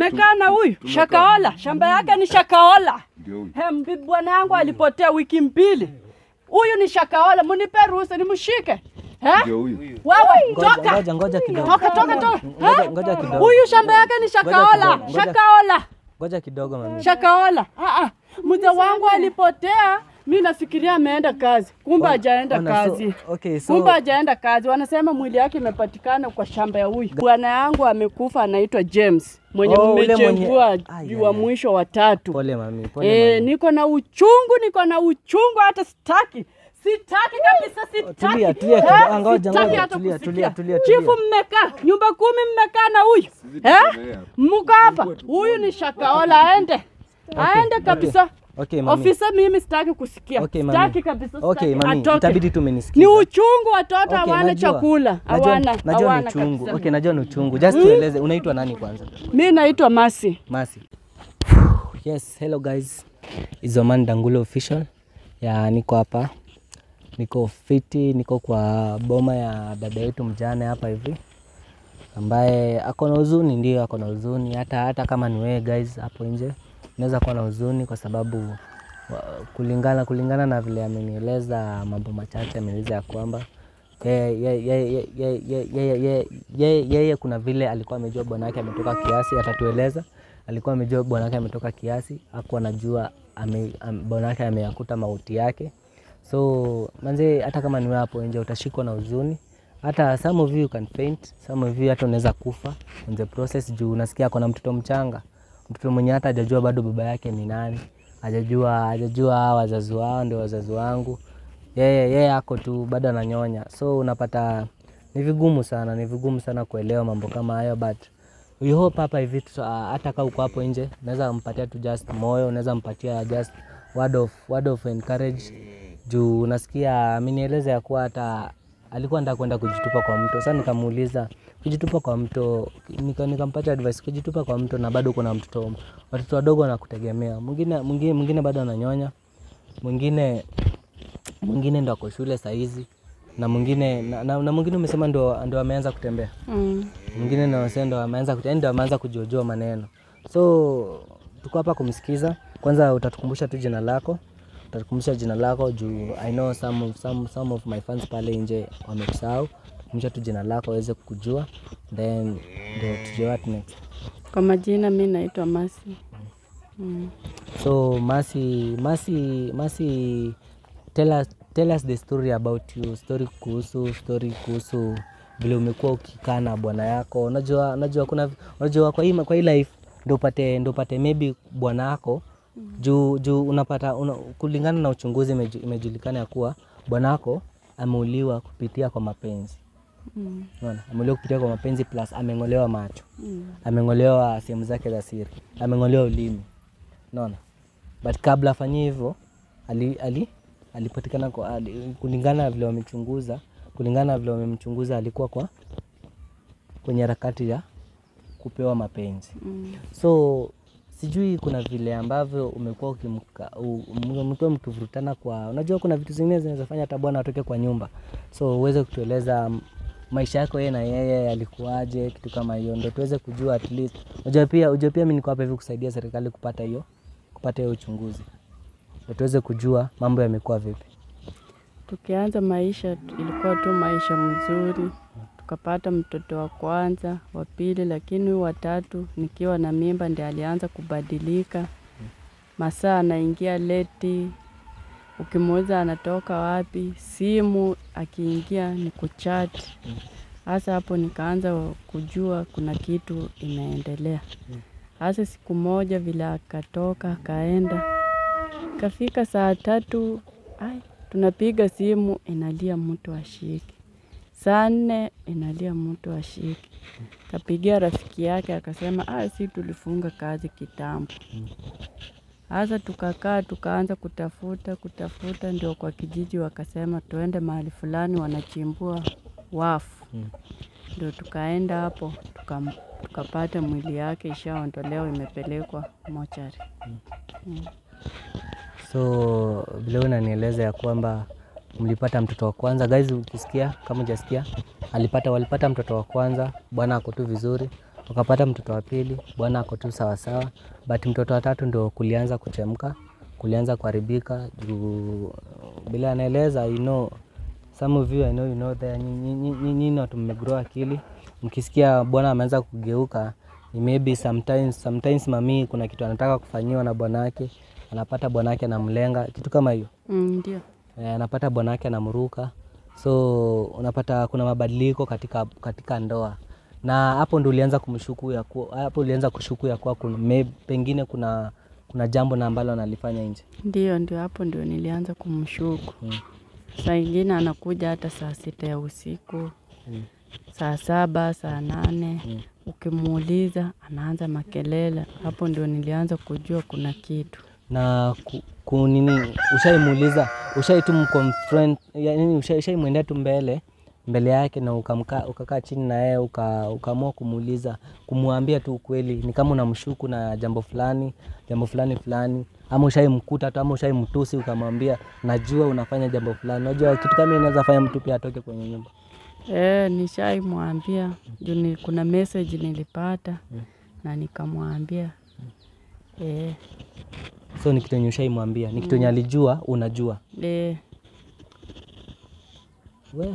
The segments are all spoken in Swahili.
mmekaa na huyu Shakaola, shamba yake ni Shakaola. Ndio huyu. He, mbi- bwana yangu alipotea wiki mbili. Huyu ni Shakaola, munipe ruhusa nimshike. He? Ndio huyu. Wewe Ngoja, toka. ngoja, ngoja kidogo. Toka toka toka. Ngoja, He? ngoja kidogo. Huyu shamba yake ni Shakaola, kidogo, ngoja. Shakaola. Ngoja kidogo mami. Shakaola. Ah ah. Mzee wangu alipotea, mi nafikiria ameenda kazi, kumbe hajaenda Ona, so- kazi. okay, so- Kumbe hajaenda kazi. Wanasema mwili yake imepatikana kwa shamba ya huyu bwana yangu amekufa, anaitwa James mwenye Oh, ule mwenye- mmechengua Ai, juu wa ai, ai. mwisho wa tatu. Pole mami, pole Eh, mami. niko na uchungu, niko na uchungu, hata sitaki sitaki kabisa, sitaki. tulia, tulia Eh, kidogo. Ah, ngoja, sitaki ngoja, hata tulia, kusikia. tulia, tulia, Chifu tulia. mmekaa nyumba kumi, mmekaa na huyu tuendelee eh? hapa. Mko hapa, huyu ni Shakaola, aende aende kabisa. Okay, mami. Ofisa, mimi sitaki kusikia, Okay, mami. sitaki kabisa, Okay, sitaki. mami, Atoke. itabidi tu Ni umenisikiza. uchungu, watoto Okay, hawana najua. chakula, Najua- hawana Najua ni hawana uchungu. kabisa. Okay, najua ni uchungu. Just tueleze unaitwa nani kwanza? Mi naitwa Masi. Masi. Yes, hello guys. It's Oman Dangulo official. Ya niko hapa. Niko fiti, niko kwa boma ya dada yetu mjane hapa hivi. Ambaye ako na huzuni, ndio ako na huzuni hata hata kama ni wewe guys hapo nje. Unaweza kuwa na huzuni kwa sababu wa- kulingana kulingana na vile amenieleza mambo machache amenieleza ya kwamba yeye yeye- yeye- yeye- yeye- yeye- yeye- yeye kuna vile alikuwa amejua bwana yake ametoka kiasi, atatueleza. Alikuwa amejua bwana yake ametoka kiasi, hakuwa anajua ame, am, bwana yake ameyakuta mauti yake. So manze, hata kama ni wewe hapo nje utashikwa na huzuni. Hata some of you can faint, some of you hata unaweza kufa in the process juu unasikia ako na mtoto mchanga, mtoto mwenye hata hajajua bado baba yake ni nani, hajajua hajajua hawa wazazi wao ndio wazazi wangu yeye yeye ako tu bado ananyonya, so unapata ni vigumu sana, ni vigumu sana kuelewa mambo kama hayo, but we hope hapa hivi tu- ah, hata kama uko hapo nje, unaweza mpatia tu just moyo, unaweza mpatia just word of, word of encourage juu unasikia amenieleza ya kuwa hata alikuwa anataka kwenda kujitupa kwa mto. Sasa nikamuuliza kujitupa kwa mto, nika- nikampatia advice kujitupa kwa mto na bado kuna mtoto, watoto wadogo wanakutegemea, mwingine mwingine mwingine bado ananyonya, mwingine mwingine ndo ako shule sahizi na mwingine na, na, na mwingine umesema ndo, ndo ameanza kutembea Mm. mwingine ndo amesema ndo ameanza kute- yaani ndo ameanza kujiojua maneno so tuko hapa kumsikiza kwanza utatukumbusha tu jina lako utatukumbusha jina lako juu i know some of, some, some of my fans pale nje wamekusahau kumbusha tu jina lako waweze kukujua then ndio tujue what next Kwa majina mi naitwa Masi. Mm. So Masi, Masi, Masi, tell us, tell us the story about you, story kuhusu, story kuhusu vile umekuwa ukikaa na bwana yako. Unajua, unajua kuna, unajua kwa hii, kwa hii life ndio upate, ndio upate maybe bwana yako juu, juu unapata una, kulingana na uchunguzi imeju- imejulikana ya kuwa bwana yako ameuliwa kupitia kwa mapenzi. Mm. Unaona, ameuliwa kupitia kwa mapenzi plus ameng'olewa macho Mm. ameng'olewa sehemu zake za siri, ameng'olewa ulimi, unaona. But kabla afanyie hivyo ali, ali, alipatikana kwa ali, kulingana na vile wamechunguza, kulingana na vile wamemchunguza alikuwa kwa kwenye harakati ya kupewa mapenzi. Mm. So sijui kuna vile ambavyo umekuwa ukimka- u- m- mkiwa mkivurutana kwa, unajua kuna vitu zingine zinawezafanya hata bwana atoke kwa nyumba, so uweze kutueleza m- maisha yako yeye na yeye alikuwaje, kitu kama hiyo, ndo tuweze kujua at least. Unajua pia, unajua pia mimi niko hapa hivi kusaidia serikali kupata hiyo kupata hiyo uchunguzi, ndo tuweze kujua mambo yamekuwa vipi. Tukianza maisha ilikuwa tu maisha mzuri, tukapata mtoto wa kwanza, wa pili, lakini huyu watatu nikiwa na mimba ndiye alianza kubadilika. Masaa anaingia leti, ukimuuliza anatoka wapi, simu akiingia ni kuchati. Hasa hapo nikaanza kujua kuna kitu inaendelea. Hasa siku moja vile akatoka akaenda, kafika saa tatu, ai, tunapiga simu inalia mtu ashiki. Saa nne inalia mtu ashiki. Kapigia rafiki yake akasema, ah, si tulifunga kazi kitambo. Hasa tukakaa tukaanza kutafuta kutafuta, ndio kwa kijiji wakasema tuende mahali fulani wanachimbua wafu. Mm. Ndio tukaenda hapo tukam- tukapata mwili yake ishaondolewa, imepelekwa mochari. So vile wewe unanieleza ya kwamba mlipata mtoto wa kwanza, guys, ukisikia kama hujasikia, alipata walipata mtoto wa kwanza, bwana ako tu vizuri, wakapata mtoto wa pili, bwana ako tu sawasawa, but mtoto wa tatu ndo kulianza kuchemka, kulianza kuharibika juu bila anaeleza you know, some of you I know you know there, nyinyi watu mmegrow akili, mkisikia bwana ameanza kugeuka ni maybe sometimes, sometimes mami kuna kitu anataka kufanyiwa na bwanake, anapata bwanake anamlenga, kitu kama hiyo Mm, ndio. Eh, anapata bwanake anamruka, so unapata kuna mabadiliko katika, katika ndoa na hapo ndo ulianza kumshuku ya kuwa, hapo ulianza kushuku ya kuwa kuna, may, pengine kuna kuna jambo na ambalo analifanya nje. Ndio, ndio hapo ndio nilianza kumshuku. Mm. Saa ingine anakuja hata saa sita ya usiku, Mm. saa saba, saa nane. Mm. Ukimuuliza anaanza makelele. Hapo ndio nilianza kujua kuna kitu. na ku, ku nini ushaimuuliza ushai tu mconfront yani ushai- ushaimwendea tu mbele mbele yake na ukamka, ukakaa chini na yeye uka, ukaamua kumuuliza kumwambia tu ukweli ni kama unamshuku na jambo fulani jambo fulani fulani ama ushaimkuta tu ama ushaimtusi ukamwambia najua unafanya jambo fulani unajua kitu kama hiyo inaweza fanya mtu pia atoke kwenye nyumba Eh, nishaimwambia juu ni, kuna message nilipata na nikamwambia eh, so ni kitu yenye ushaimwambia ni kitu yenye alijua unajua eh, We.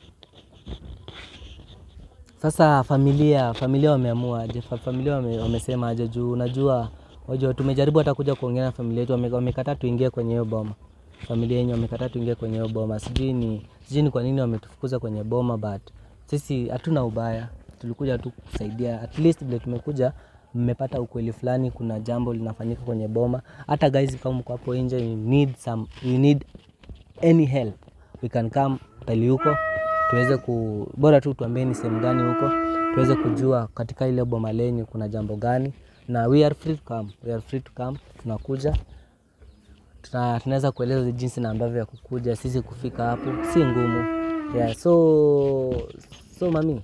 Sasa familia familia wameamua aje? Fa- Familia wame, wamesema aje? Juu unajua wajua, tumejaribu hata kuja kuongea na familia yetu, wame- wamekataa tuingie kwenye hiyo boma. Familia yenye wamekataa tuingie kwenye hiyo boma, sijui ni sijui ni kwa nini wametufukuza kwenye boma, but sisi hatuna ubaya, tulikuja tu kusaidia. At least vile tumekuja, mmepata ukweli fulani, kuna jambo linafanyika kwenye boma. Hata guys, kama mko hapo nje, you need some, you need any help we can come tali huko tuweze ku bora tu tuambie ni sehemu gani huko tuweze kujua katika ile boma lenyu kuna jambo gani na we are free to come we are free to come tunakuja tuna, tunaweza kueleza jinsi na ambavyo ya kukuja sisi kufika hapo si ngumu yeah, so so mami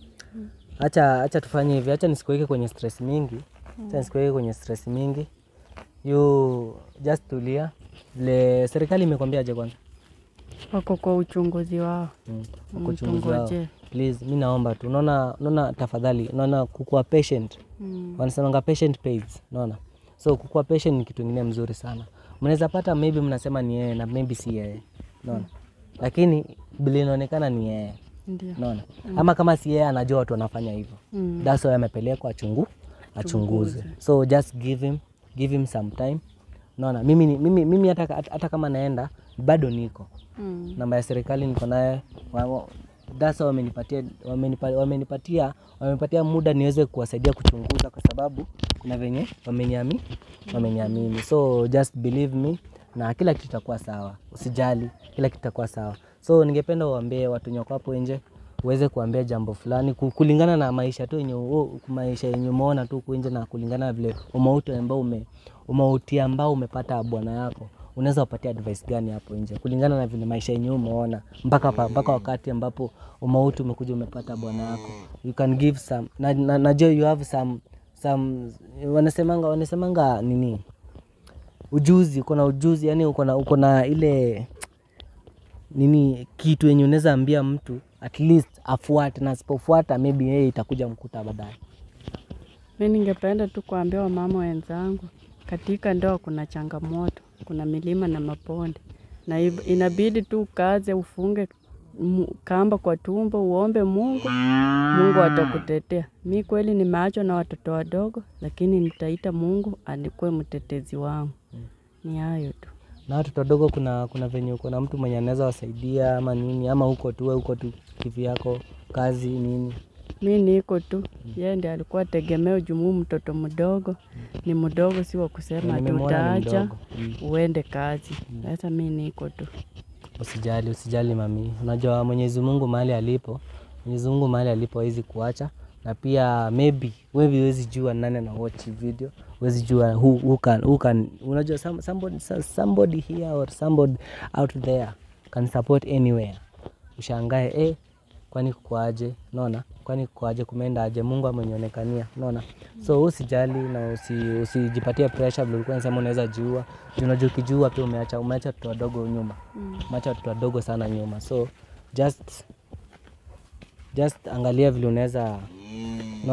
acha acha tufanye hivi acha nisikuweke kwenye stress mingi acha nisikuweke kwenye stress mingi you just tulia vile serikali imekwambiaje kwanza wako kwa uchunguzi wao. Mm, wako uchunguzi wao. Mtungoje. Please, mi naomba tu, unaona, unaona, tafadhali, unaona kukuwa patient, Mm. wanasemanga patient pays, unaona. So kukuwa patient ni kitu ingine mzuri sana. Mnaweza pata maybe mnasema ni yeye na maybe si yeye, unaona, lakini vile inaonekana ni yeye, Ndio. unaona. Ama kama si yeye, anajua watu wanafanya hivyo, Mm. that's why amepelekwa achungu achunguze. So just give him give him some time, unaona. Mimi ni- mimi mimi hata hata kama naenda bado niko Mm. namba ya serikali niko naye wa- wa- dasa wamenipatia wamenipa, wamenipatia wamenipatia muda niweze kuwasaidia kuchunguza kwa sababu kuna venye wameniami wameniamini so just believe me na kila kitu itakuwa sawa usijali kila kitu itakuwa sawa so ningependa uambie watu wenye wako hapo nje uweze kuambia jambo fulani ku- kulingana na maisha tu yenye u- maisha yenye umeona tu huku nje na kulingana na vile umauti ambao ume umauti ambao umepata bwana yako unaweza upatia advice gani hapo nje kulingana na vile maisha yenyewe umeona mpaka pa, mpaka wakati ambapo umauti umekuja umepata bwana yako you can give some na, na, najua you have some some wanasemanga wanasemanga nini ujuzi uko na ujuzi yani uko na uko na ile nini kitu yenye unaweza ambia mtu at least afuate na asipofuata maybe yeye itakuja mkuta baadaye Mi ningependa tu kuambia wamama wenzangu, katika ndoa kuna changamoto, kuna milima na mabonde, na ib- inabidi tu ukaze, ufunge mu- kamba kwa tumbo, uombe Mungu, Mungu atakutetea. Mi kweli nimeachwa na watoto wadogo, lakini nitaita Mungu anikuwe mtetezi wangu. Ni hayo tu. na watoto wadogo kuna kuna venye uko na mtu mwenye anaweza wasaidia ama nini ama huko tu wewe huko tu kivyako kazi nini Mi niko tu, yeye ndiye alikuwa tegemeo jumuu, mtoto mdogo ni mdogo, si wa kusema ati Nimemwona ni utaacha mdogo. Mm. uende kazi. Sasa mi niko tu. Usijali, usijali mami. Unajua Mwenyezi Mungu mahali alipo, Mwenyezi Mungu mahali alipo hawezi kuacha, na pia maybe wewe huwezi jua nani ana watch hii video, huwezi jua who, who can, who can, unajua some, somebody, somebody here or somebody out there can support anywhere. Ushangae eh, kwani kukoaje? Unaona, kwani kukoaje? Kumeenda aje? Mungu amenionekania, unaona. So usijali na usi, usijipatie pressure vile ulikuwa unasema unaweza jiua. Juu Unajua ukijiua pia umeacha umeacha watoto wadogo nyuma umeacha watoto wadogo sana nyuma, so just just angalia vile unaweza unaona,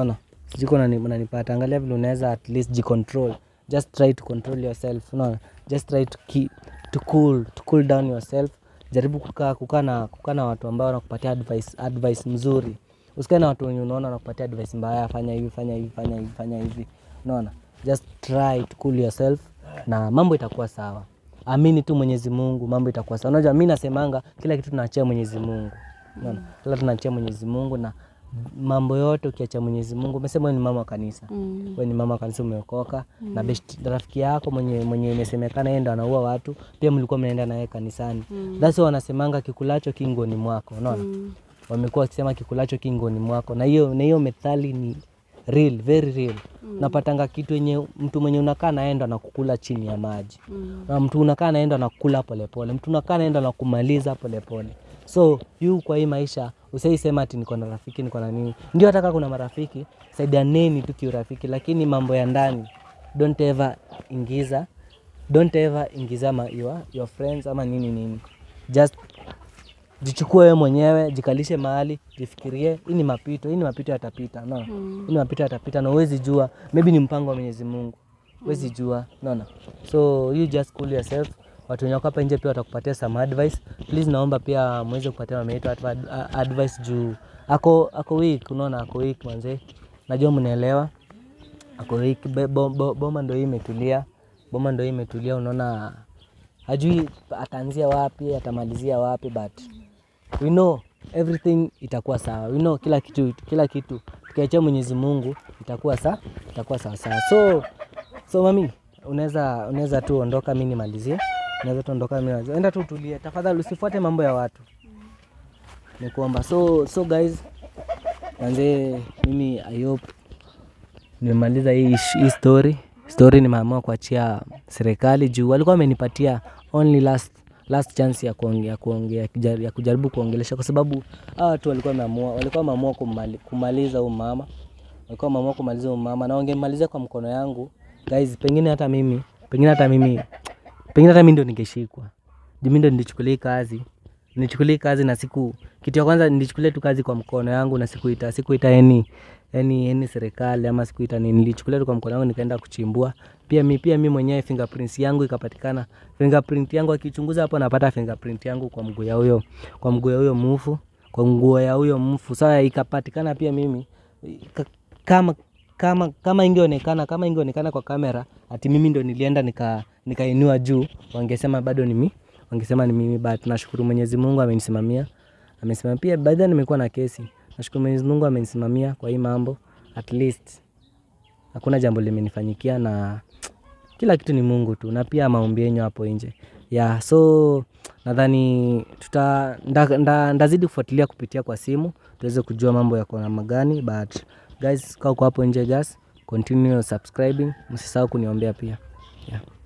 sijui kama unani- unanipata angalia vile unaweza at least jicontrol just try to control yourself unaona just try to keep, to cool to cool down yourself jaribu kukaa kukaa na kukaa na watu ambao wanakupatia advice advice mzuri usikae na watu wenye unaona wanakupatia advice mbaya fanya hivi fanya hivi fanya hivi fanya hivi unaona just try to cool yourself na mambo itakuwa sawa amini tu mwenyezi mungu mambo itakuwa sawa unajua mi nasemanga kila kitu tunaachia mwenyezi mungu unaona kila tunaachia mwenyezi mungu na mambo yote ukiachia mwenyezi mungu umesema wewe ni mama wa kanisa Mm. we ni mama wa kanisa umeokoka na best rafiki yako mwenye mwenye imesemekana yeye ndo anaua watu pia mlikuwa mnaenda naye kanisani mm. thats why wanasemanga kikulacho kingoni mwako unaona Mm. wamekuwa wakisema kikulacho kingoni mwako na hiyo na hiyo methali ni real very real napatanga kitu yenye mtu mwenye unakaa naenda anakukula chini ya maji Mm. na mtu unakaa naenda anakula polepole mtu unakaa naenda anakumaliza polepole so yu kwa hii maisha usaisema ati niko na rafiki niko na nini ndio hata kama kuna marafiki saidianeni tu kiurafiki lakini mambo ya ndani don't ever ingiza don't ever ingiza ma, your, your friends ama nini nini just jichukue wewe mwenyewe jikalishe mahali jifikirie hii ni mapito hii ni mapito yatapita no Mm. hii ni mapito yatapita na uwezi jua maybe ni mpango wa mwenyezi mungu uwezi jua naona so you just cool yourself watu wenye wako hapa nje pia watakupatia some advice please naomba pia mweze kupatia mama yetu adv- a- advice juu ako ako weak unaona ako weak manze najua mnaelewa ako weak Be- bo- bo- boma ndo hii imetulia boma ndo hii imetulia unaona hajui ataanzia wapi atamalizia wapi but we know everything itakuwa sawa we know kila kitu kila kitu tukiachia mwenyezi mungu itakuwa sa itakuwa sawa sawa so so mami unaweza unaweza tu ondoka mi nimalizie unaweza tu ondoka mi nimalizie. enda tu utulie tafadhali usifuate mambo ya watu nikuomba so so guys manze mimi i hope nimemaliza hii, ish- hii story story nimeamua kuachia serikali juu walikuwa wamenipatia only last last chance ya kuongea kuongea kujar- ya kujaribu kuongelesha kwa sababu hawa watu walikuwa wameamua walikuwa wameamua kumali, kumaliza huyu mama walikuwa wameamua kumaliza huyu mama na wangemalizia kwa mkono yangu guys pengine hata mimi pengine hata mimi pengine hata mimi ndio ningeshikwa juu mimi ndio nilichukulia hii kazi nilichukulia hii kazi na siku kitu ya kwanza nilichukulia tu kazi kwa mkono yangu na sikuita sikuita yani yani yani serikali ama sikuita nini nilichukulia tu kwa mkono yangu nikaenda kuchimbua pia mi pia mi mwenyewe fingerprints yangu ikapatikana fingerprint yangu akichunguza hapo napata fingerprint yangu kwa mguu ya huyo kwa mguu ya huyo mfu kwa nguo ya huyo mfu sasa ikapatikana pia mimi ika- kama kama kama ingeonekana kama ingeonekana kwa kamera ati mimi ndo nilienda nika nikainua juu wangesema bado ni mimi wangesema ni mimi but nashukuru Mwenyezi Mungu amenisimamia amesimamia pia baada nimekuwa na kesi nashukuru Mwenyezi Mungu amenisimamia kwa hii mambo at least hakuna jambo limenifanyikia na kila kitu ni Mungu tu na pia maombi yenyu hapo nje yeah, so nadhani tuta nda, nda, ndazidi kufuatilia kupitia kwa simu tuweze kujua mambo yako namna gani but guys kaa uko hapo nje guys continue subscribing msisahau kuniombea pia yeah.